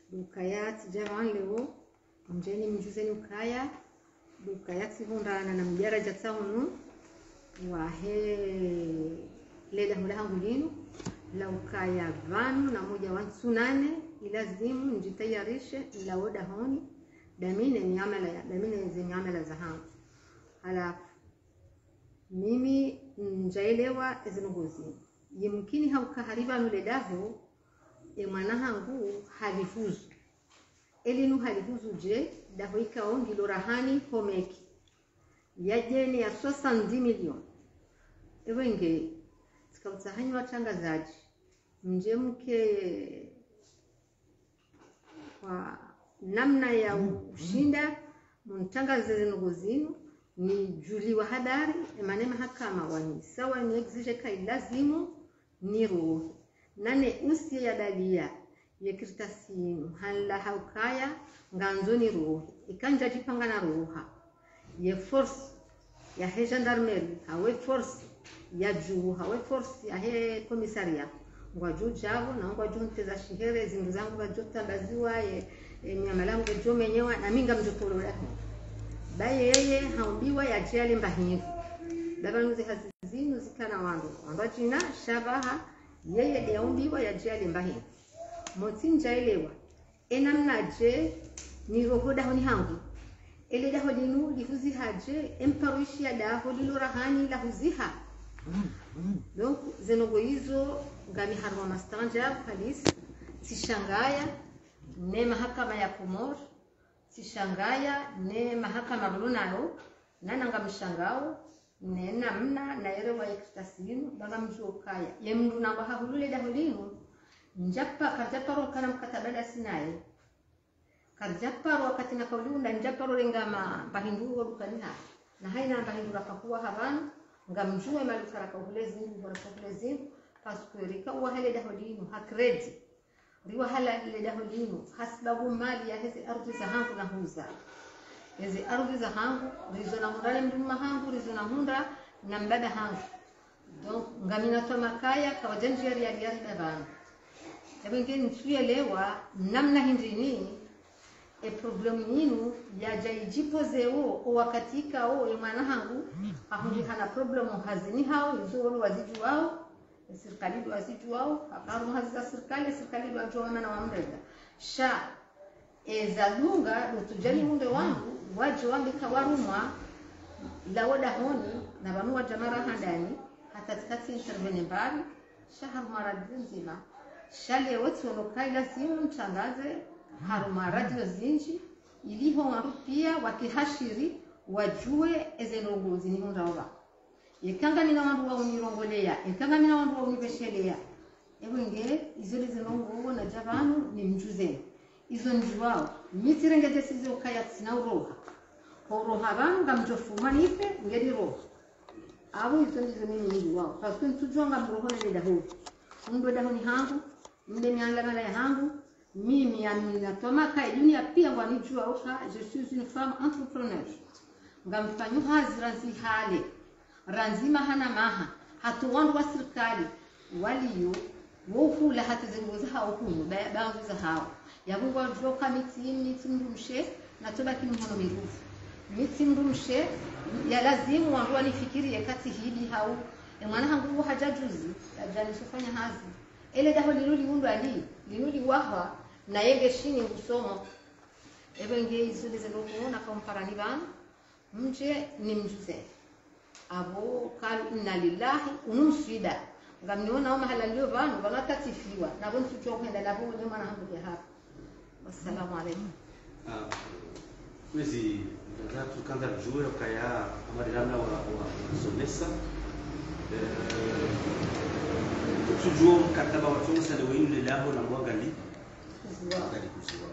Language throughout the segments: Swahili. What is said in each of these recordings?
dukaya tijavan leo mjeni mjuzeni ukaya dukaya tivundana na mjaraja tsahunu wahe leda hula hangu linu la ukaya vanu na moja wansu nane ilazimu njitayarishe laoda honi damine miamala ya damine ze miamala za hangu halafu mimi njaelewa ezinongozi yimkini haukahariba nuledaho e mwana hangu halifuzu elinu halifuzu je daho ikao ngilo rahani homeki yajene ya 70 milioni ewenge tikautsahanyi watangazaji mje mke kwa namna ya ushinda muntangaze zinongo zinu ni juliwa hadari emane mahakama wani sawa ni exige kai lazimu ni ruhu nane usi ya dalia yekirtasi yinu hala haukaya nganzo ni ruhu ikanja jipanga na ruha ye force ya he gendarmerie hawe force ya juu hawe force ya he komisaria ngwa juu javo na ngwa juu nteza shihere zindu zangu gajo tandaziwa ye, ye nyama langu gajo menyewa na minga mjokolola baye yeye haumbiwa yajiale mbahingu davanuzi hazizinu zikana wandu wamba jina shabaha yeye yaumbiwa yajiale mbahingu motsi njaelewa enamnaje niroho daho ni hangu ele daho linu lihuzihaje emparuishia daho lilorahani lahuziha donc zenogo hizo ngami harwa mastanja polisi sishangaya ne mahakama ya komor sishangaya ne mahakama runalo nananga mshangao ne namna na ere wa ektasinu banga mjokaya ye mndu namba hahulule daho linu njappa karjaparo kana mkatabada sinaye karjaparo wakati na kaulunda njaparo lengama bahinduro dukaniha na haina bahindura kakuwa havanu ngamjue malukara kahulezi bora kahulezi parce rika wa hele daho linu hakredi riwa hala ile daho linu hasbabu mali ya hizi ardhi za hangu na huza hizi ardhi za hangu rizo na hundale mduma hangu rizo na hunda na mbada hangu donc ngamina to makaya kawajanjia ya ya dabana ebenge ntuelewa namna hindini e problemu yinu yajaijipozeo owakatika o emwana hangu ahundi hana problemu hazini hao izoro waziju wao serikali ndo waziju wao akaru hazi za serikali serikali ndo ajoona na wamreda sha ezalunga dotujali munde wangu waje wambika warumwa lawoda honi na vanu wa jamara handani hata tikati intervene mbali shaharumara nzima shale wote walokai lazimu mtangaze haruma radio zinji iliho waru pia wakihashiri wajue ezenongozi ni hundaova ekanga mina wandu waunirongolea ekanga mina wandu wauniveshelea ewenge izo lizenongovo na javanu ni mjuzeni izo njuwao mitirengete sizo kaya sina uroha uroha vanu ngamjofuma nife ngedi roha avo izo ndizo mimi njuwao paske ntujua ngamrohonele daho ndo daho ni hangu mde miangamala ya hangu mimi aminatoma dunia pia ngwanijua oka je suis une femme entrepreneur ngamfanyu hazi ranzi hale ranzima hana maha hatu wandu wa serikali waliyo wohula hata zengoza hao hunu baadhi za hao yabungwa joka miti miti mrumshe na toba kini mhono mirufu miti mrumshe ya lazimu wandu wanifikirie kati hili hau mwana hangu hajajuzi ajanisofanya hazi ele daho liruli mundu ali liruli wahwa na yenge shini ngusomo ebenge izule zelokuona kamparani vanu mje ni mjuze abo kalu inna lillahi unumsida ngamniona mahala lio vanu vanatatifiwa navo ntujua kuenda navo ne mwana hangu ya hapa wassalamu alaikum kwezi tatu kanda jure kaya amarilana wa wasomesa tujua mkataba wa tonsa de wenu lilaho na mwagali gali kuziwa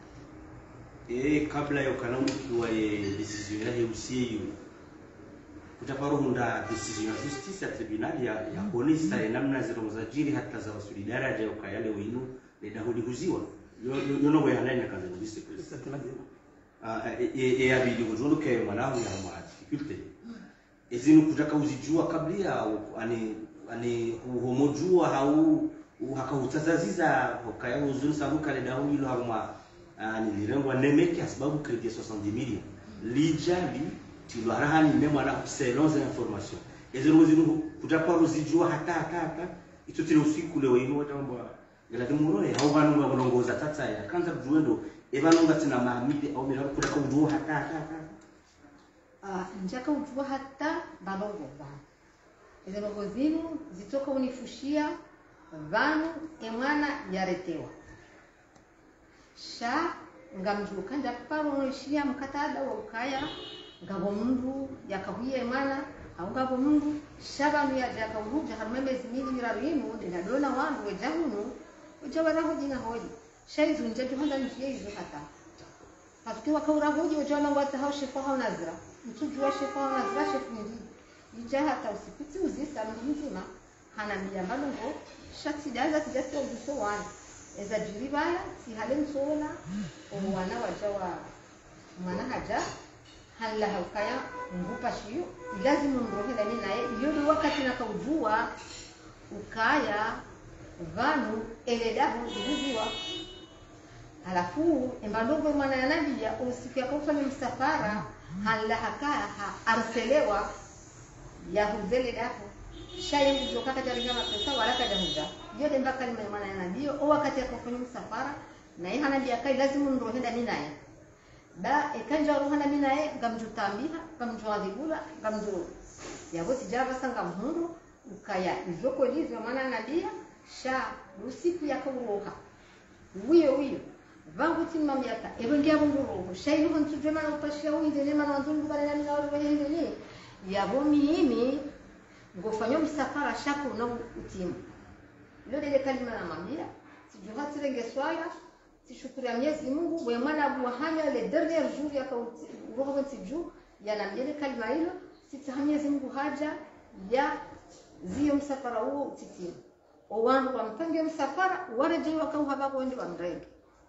e kabla ya ukalamu kiwa ye decision ya heusie yu kutaparo hunda decision ya justice ya tribunal ya ya konista ya namna zero za jiri hata za wasuli daraja ya ukayale wenu lilaho lihuziwa yono we hananya kaza justice president e abidi kujondo ke mwanangu ya mwa difficulty ezinu kutaka uzijua kabla ani ani uhomojua hau hakahutsazaziza hokaya huzuni sabu kale dahu ilo haruma nilirengwa nemeke asababu kredi 70 million lijali tilo harahani ne mwana selon za information ezero zinu kutapa ruzijua hata hata hata ito tilo usiku leo ino watamba ngala timuroe au vanu nga kulongoza tata ya kanza kujuendo evanu nga tina maamide au mira kutaka ujua hata hata hata Ah, njaka ujua hata balongo vanu izo longo zinu zitoka unifushia vanu emwana yaretewa sha ngamjuka ndaparoishia mkatada wa ukaya ngabo mundu yakahuye emwana au ngabo mundu shabanu yaje yakauruja haruma emezi mili miraruinu ndinadona wandu wejahunu ujawaraho jina hoji shaizu njeju handa njiye izo hata Paske wakaura hoji wajona wata hao shefu hao nazira. Mtujua shefu hao nazira shefu ndi. Ija hata usipiti uzisa mji mzima. Hana miyamba lungo. Shati daza tijasi wa ujuso wani. Eza jiri baya, si hale msola. O wana waja wa mwana haja. Hala haukaya ngupa shiyo. Ilazimu mrohe dani naye. Iyo ni wakati nakaujua. Ukaya. Vanu. Eledahu. Uguziwa. halafu embandongo mwana yanambia usiku yakofanya msafara hala hakaya ha arselewa yahuzele dapo shaye kuzoka kataringa mapesa wala kajahuza yote mpaka lima mwana yanambia o wakati yakofanya msafara na yeye hanambia kai lazima ndohenda mimi naye ba ekanja rohana mimi naye ngamjutambiha ngamjwadhibula ngamjo yabo tijara basanga mhundu ukaya izoko lizo mwana yanambia sha usiku yakauroha wiyo wiyo vangu timma miaka evengia vunguruhu shaini hontujwe mana upashia uindene mana wanzungu bana nami nawo wehindene yabo mimi ngofanya msafara shako na utimu leo ile kalima na mambia sijuha tirenge swaya tishukuru ya Mwenyezi Mungu we mwana abu hanya le dernier jour ya ka roho tiju ya na mbele kalima hilo sita Mwenyezi Mungu haja ya zio msafara huo utitimu owandu wampange msafara wareje wakauhaba kwende wamrenge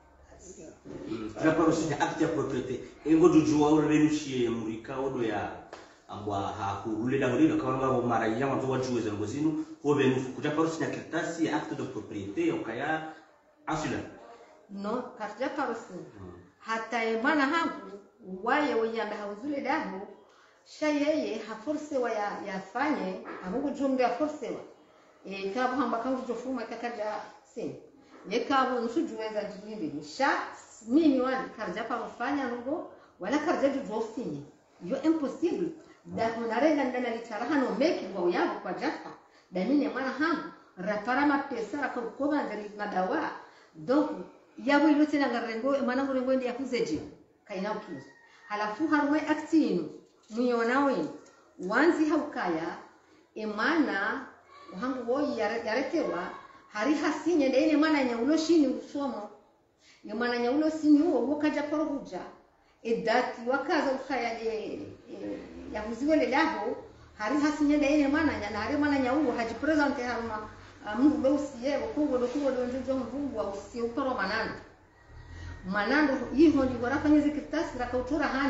tinaparosita acte ya propriété engo jujua ore renushie murika odo ya ambwa hakurule da horino kama ngabo mara ya mwanzo wa juwe zango zinu ho benu kutaparosita kirtasi ya acte de propriété okaya asula no karja parosi hata ye mwana hangu waye weyambe hauzule daho sha yeye haforse wa ya, yafanye ahungu jumbe aforsewa e kabo hamba kangu jofuma kakaja sin ye kabo nsujuweza jibindi sha mimi wani karja parofanya nugo wala karja jujofinye yo impossible da kunarenga ndana litaraha no meki wa yabo kwa jafa da mine mwana hangu rapara mapesa rakakoba ndari madawa donc yabo ilo tena ngarengo mwana ngurengo ndi yakuzeje kaina ukizo halafu harumwe aktinu muyona wenu wanzi haukaya emana uhangu woyi yaretewa hari hasinye ndeine mwana nyaulo shini usomo ye mwana nyaulo sini uwo wokaja porohuja edati wakaza ukaya e, e, yahuziwele laho hari hasinye ndeine mwana nya na hari mwana nyaulo haji presente haruma mungu beusiye okugo dokugo donjo mvungu wa usiye ukoro manando manando yiho ndi warafanya zikitasi rakautura hani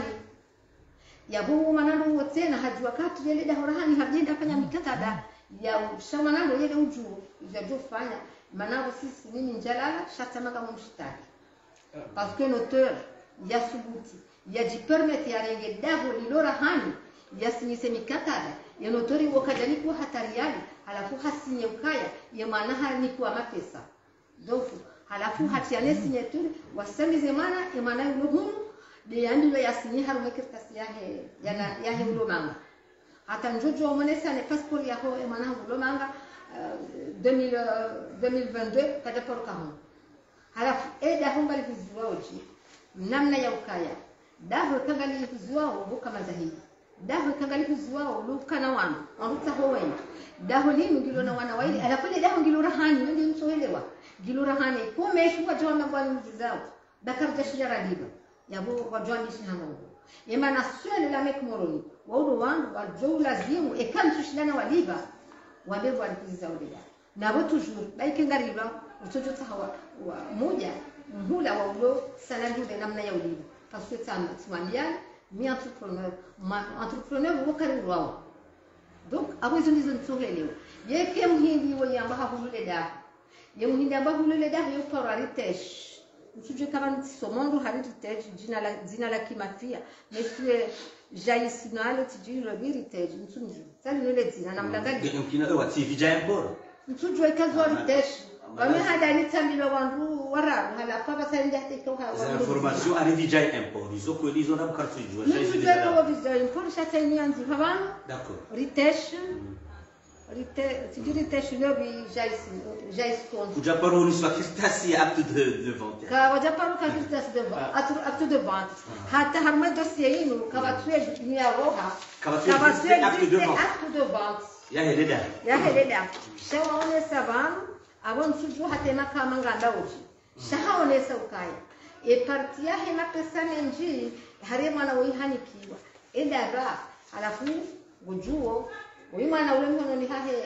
yabu manando wo tena haji wakati yele da horahani hajenda fanya mikataba ya shamanando yele uju ya jofanya manando sisi nini njalala shatamanga mumshitaki parce que l'auteur ya subuti ya jipermete ya renge daho lilora hani ya sinyise mikataba ya notori wakajani kuwa hatari yali halafu hasinye ukaya ya maana ni kuwa mapesa donc halafu hatiane signature wasamize mana ya maana yuhunu de yandilo yasinye harume kirtasi yahe yana yahe ulo manga hata njojo monesa ne passport yaho ya maana ulo manga uh, 2000 2022 kada por kahon halafu e daho ngali kuziwa oji namna ya ukaya daho kangali kuziwa obo kama zahidi daho kangali kuziwa lukana wanu waruta ho wenda daho linu ngilo na wana waili alafu ile daho ngilo rahani ndi msoelewa ngilo rahani kumeshu wajwa na bwali mjizao dakar jashira radiba yabo wajwa ni shihano yema na swele la mek moroni waudo wandu wajwa lazimu ekam tushilana waliba wabebo walikuziza udida na bo toujours baike ngariba utojo tahawa wa moja mhula wa ulo sanadu de namna ya uliba parce que tama tumambiana mi entrepreneur ma entrepreneur wakari wao donc abo izo ndizo nsohelewa yeke muhindi wo yamba hahulule da ye muhindi amba hulele da yo paro aritesh msuje kama ntisomondu haritesh jina la jina la kimafia mesue jaisinalo tijiro biritesh msunju sali nile jina na mlangali mkina wa tv giant boro msujwe kazo aritesh wame hada ni tambilo wandu warabu hala kwa basa ndia tekauka za information ari vija import izo kweli izo na bukartu ijua shaisi msujwe déjà kawo bizari mkorisha tani yanzi habana d'accord ritesh rite tijiro ritesh leo bi jaisi jaisi kuja paro ni swa kirtasi ya acte de de vente ka wajaparo ka kirtas de acte de vente hata harma dossier yinu ka watue ni roha Ka watue ka watue acte de vente. acte de vente ya heleda yaheleda shawaonesa vanhu avo nsuju hatema kama nganda uji shahaonesa ukaya eparti yahe mapesa menji hariye mwana woihanikiwa edara halafu gujuo uyu mwana ule mhono ni hahe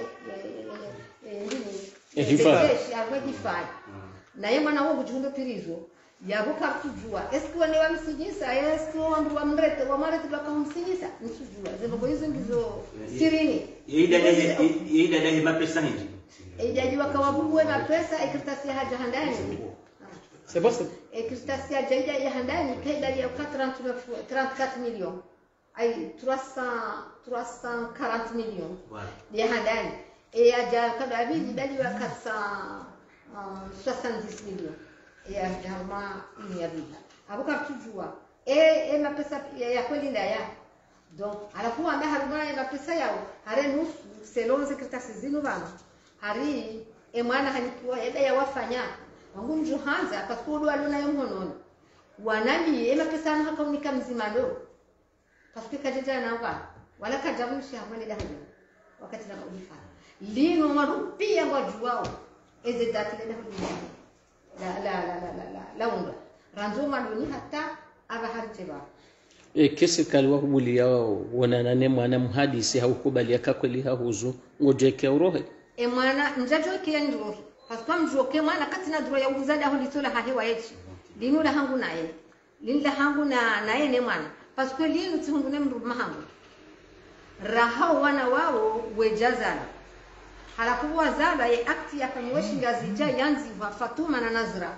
Ehifadhi. arwe hifadhi naye mwana wo gujundo pirizo yavuka kujua esikiwa ne wamsinyisa esikiwa wandu wamrete wamarete bakamsinyisa nsujua zivogo hizo ndizo sirini yeida dahi mapesa hinji ijaji wakawabuwe mapesa ekritasi ya haja handani C'est bon, c'est ekritasi ya jaija ya handani kaidali ya kwa 39 34 millions ay 300 340 millions voilà ya handani e ya ja kada abiji dali wa 470 millions ya jama ini ya bida abuka tujua e e mapesa ya, ya kweli nda ya donc alafu anda haruma ya mapesa yao hare nusu selon sekretasi zinu bana hari e mwana hanikiwa eda ya wafanya wangu nju hanza pasikudu alona yo mhonono wanami e mapesa anu hakaunika mzima lo pasike kajaja na wa wala kajabushi hamwele da hajja wakati na kulifanya lino marupia ngwajuwao eze dati le da la la la la la la la unga ranzo maloni hata aba harjeba e kesi kaliwa kubulia wonanane mwana mhadisi haukubalia kakweli hahuzu ngojeke urohe e mwana njajo ke ndro paswa mjo ke mwana kati na dro ya uzada ho litola ha hewa yechi linu la hangu naye linu la hangu na naye ne mwana paswa linu tihundu ne mru mahangu raha wana wao wejazana halafu wazala ye akti yakanyeweshi ngazija yanziva fatuma na nazra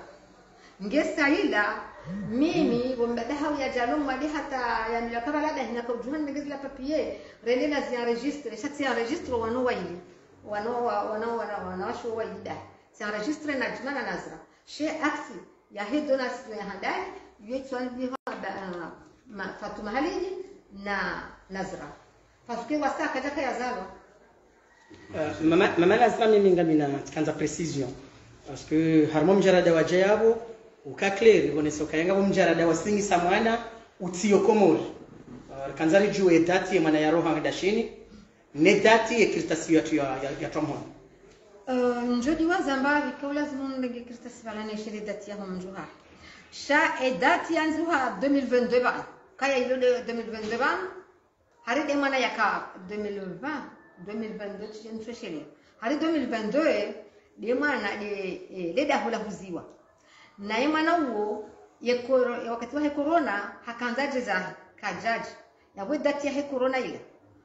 ngesaila mimi bombadahaw ya jalo mali hata ya milaka balada hina ko juhan negezi la papier rende na zia registre shati ya registre wano waili wano wano wano wano washo waida si registre na jina na nazra she akti ya he donation ya handai yetwa ni ma fatuma haliji na nazra parce que wasa kajaka ya zalo Uh, mama mama lazima mimi ngamina kanza precision parce que harimo mjarada waje yabo ukaclear ibonesa ukayenga bo mjarada wasingisa mwana utiyokomori uh, kanzari juu dati mwana ya roha dashini ne dati ekritasi yatu ya ya, ya tomhon Uh, njodi wa zambari ka lazima ndenge kirta sibalane shiri dati ya homjuha sha e dati ya nzuha 2022 ba kaya ilo de 2022 ba hari de mana yaka 2020 2022 tijentwe shiri hari 2022 de mana de e, de da hula huziwa na ye mwana uo ye koro, ye wakati wa he corona hakanzaje za kajaji yabwe dati ya he corona ile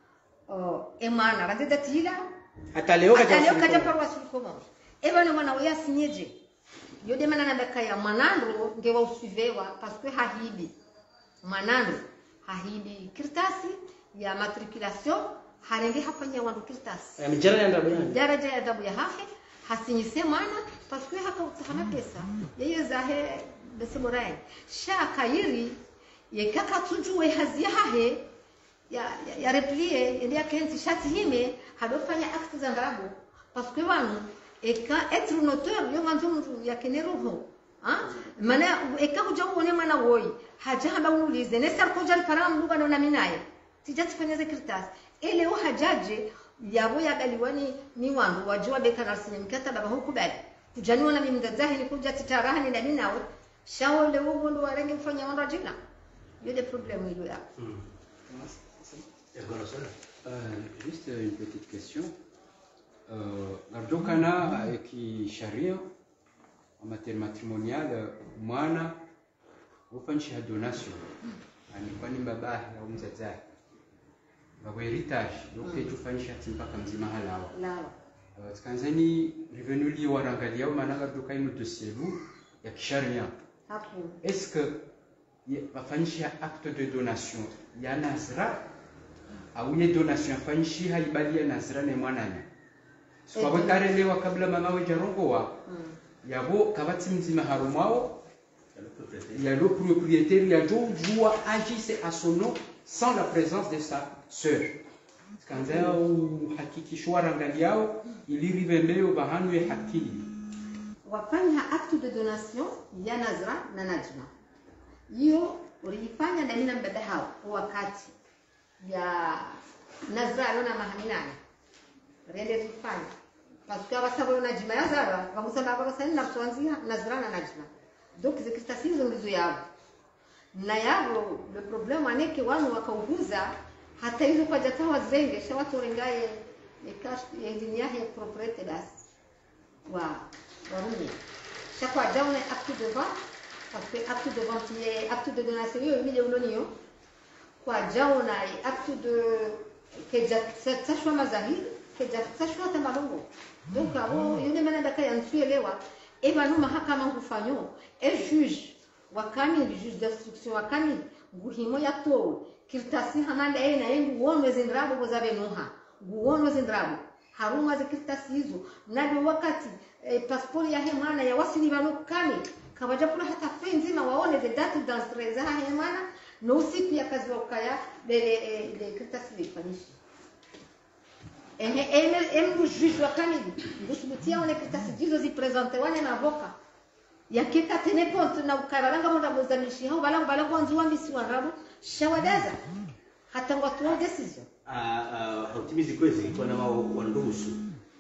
uh, e mana rande dati ila hata leo kaja ataleo kaja usiku. parwa sulikomo ebana mwana uya sinyeje yode mana nabeka ya mwanando ngewa usivewa paske hahibi mwanando hahibi kirtasi ya matriculation harenge hafanya wandu kirtasi ya mjarada ya ndabu yani daraja ya adabu ya hahe hasinyise mwana paske haka utahana pesa yeye zahe bese morai sha kayiri ye kaka tujue hazia hahe ya, ya, ya replie ende akenzi shati hime hadofanya acte za ngabo parce que wanu eka être un auteur yo manzo mtu yakene roho ha mana eka kuja uone mwana woi haja haba unulize ne sar koja param luga na minaye tijati fanya zekirtas ele o hajaje yabo yabaliwani ni wandu wajua beka na sinye mkataba huku bali kujaniwa na mimdazahi ni kuja titarahani na minawe shawole ugo ndo warenge mfanya wandu ajina yode problem ilo ya Euh, juste une petite question. Euh, Gardokana kisharia en matière matrimoniale mwana hufanyisha donation alikuwa ni babahi au mzazahi babu heritage yote tufanyisha ati mpaka mzima halawa lawa Uh, tkanzani revenu li warangaliao maananga toka ino dossier lu ya kisharia hapo est-ce que ye- wafanyisha acte de donation ya nazira au ye donation yafanyishi haibali ya nazira ne mwanani sikwawe Eh, karelewa kabla mama we jarongowa mm. yabo kabati mzima harumwao ya le propriétaire ya jo jua agisse à son nom sans la présence de sa sœur kanza uhakikisho warangali yao ilirive mbeo bahanwe hakili wafanya acte de donation ya nazra na najma hiyo uliifanya na mina mbada hao kwa wakati ya nazra alona mahaminani rende tufanya parce que abasaba najma ya zara bamusaba abasani na tuanzia nazra na najma donc zikista sizo ndizo yabo na yabo le problème aneke wanu wakauguza hata hizo kwa jatawa zenge shawatu rengaye ekash endini yahe propriété basi wa warume chaque fois on acte de vente parce que acte de vente ye acte de donation yo mile uloniyo kwa jaona acte de keja tsashwa mazahiri keja tsashwa tamalongo donc abo yone mana daka yansuelewa e banu mahakama ngufanyo e juge wakami juge d'instruction wakami nguhimo yatowe kirtasi hamanda e na yengu wonwe zindrabo bozabe nuha nguwonwe zindrabo haruma zikirtasi hizo nabi wakati e, pasipori ya hemana ya wasili banu kami kabaja kula hata fe nzima waone the date d'entrée za hemana no siku ya kazi wa ukaya bele e, le kirtasi lifanyisha ehe eme emu juge wa kami ngusubutia one kirtasi jizo zipresente wane na avoka yakeka tene compte na ukabalanga monda mozamishi hao balango balango wanzu wambisi warabo shawadaza hata ngwatu decision hautimizi kwezi kwa nama wanduhusu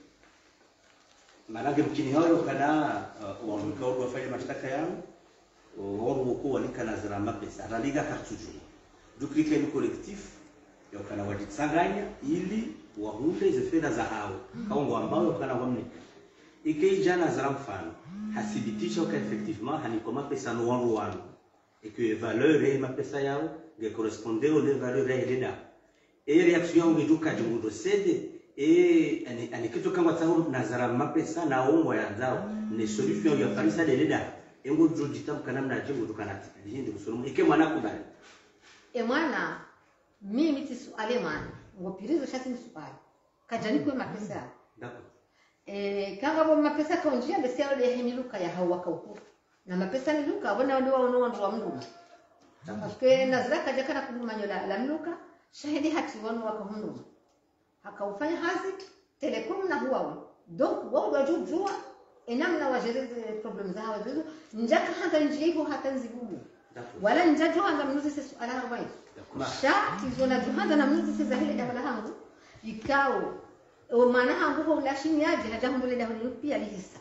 maanake mkini hayo kana uh, wamkao wafanya mashtaka yao wao wako walika nazira mapesa analiga kartuju dukrike ni collectif yokana wajitsanganya ili wahunde izo fedha za hao kaongo ambao yokana wamnika ikeija nazira mfano hathibitisha ka effectivement haniko mapesa no wangu wangu et que valeur ya mapesa yao ge correspondait aux valeurs ya ile e reaction yangu iduka jungudo sede e ani ani kitu kangwa tsangu nazara mapesa na ongo ya zao ne solution ya farisa de leda engo jojita mkana mna jengo dukanati hindi kusulumu ike mwana kubali e mwana mimi tisu ale mwana ngopirizo shati msupali kajani kwe mapesa d'accord e kanga bo mapesa kaunjia besi yao de hemiluka ya hawa kauku na mapesa ni luka bona ndio wao ndio wa mnduma parce que nazara kaja kana kuduma nyola la mluka shahidi hati wanu wakahunduma hakaufanya hazi telekom na huwawe donc wao wajujua enamna wajereze problem za hawa zizo njaka hanga njigo hata nzibubu d'accord wala njajo hanga mnuzi sesu ala hawaii d'accord sha tizona juhanda na mnuzi seza hile dabala hangu ikao o maana hangu ho lashini yaje haja humbule da hulu pia lihisa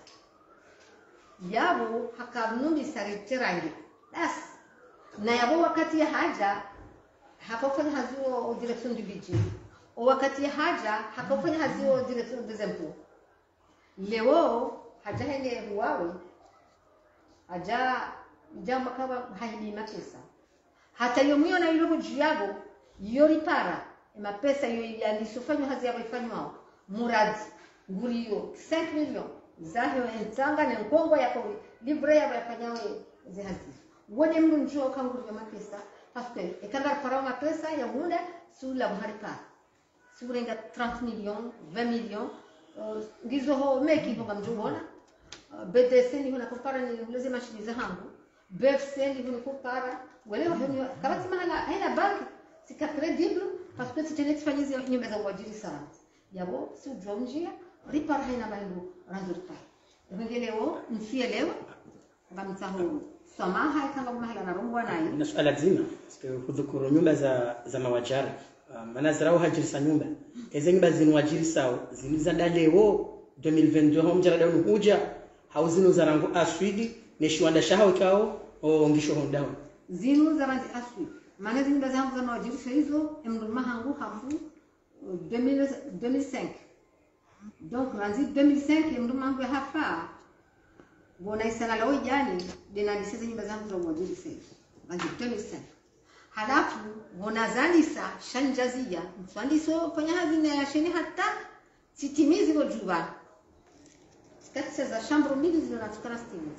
yabo hakabnumbi saritirangi bas na yabo wakati ya haja hakafanya hazuo direction du budget o wakati ya haja hakafanya hazuo direction des impôts leo haja hene huwawe haja jambo kama haidi mapesa hata yo mwiona ilogo juu yabo yo ripara mapesa yo yalisofanywa hazi yabo ifanywa muradi nguriyo 5 million zaho entanga ne nkongo yako libre yabo yafanyawe zihazi wone mndu njoo kanguriyo mapesa parce que ekanga para mapesa ya munda sula muharipa surenga 30 millions 20 millions uh, ngizo ho meki ho ngamjubona uh, BDC ni huna kupara ni uleze mashini za hangu BFC ni huna kupara wale wafanya kabati mahala haina banki sika credible parce que c'était n'exfanyize nyumba za uajiri sana yabo si ujua njia ripara haina bandu ranzurpa ngeleo msielewa ngamtahu samaha kanga mahala na rungwa nayo na suala zima parce kudhukuru nyumba za za mawajara uh, maana zirao hajirisa nyumba eze nyumba zinwajiri sawa ziniza dalewo 2022 ho mjara dawo huja hauzino zarangu aswidi ne shiwanda shaho kao o ngisho ho dawo zinu za ranzi aswi maana zinu da zangu za mawajirisho hizo emruma hangu hafu uh, 2000 2005 donc ranzi 2005 emruma hangu ya hafa bona isana lao jani denadisiza nyumba zangu za mawajirisho hizo ranzi 2005 halafu bonazalisa shanjazia mswandiso fanya hazina ya sheni hata sitimizi go juba taksi za shambro mbili zinatukana stimulus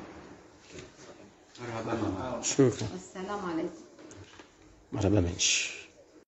marhaba mama shukran assalamu alaikum marhaba menshi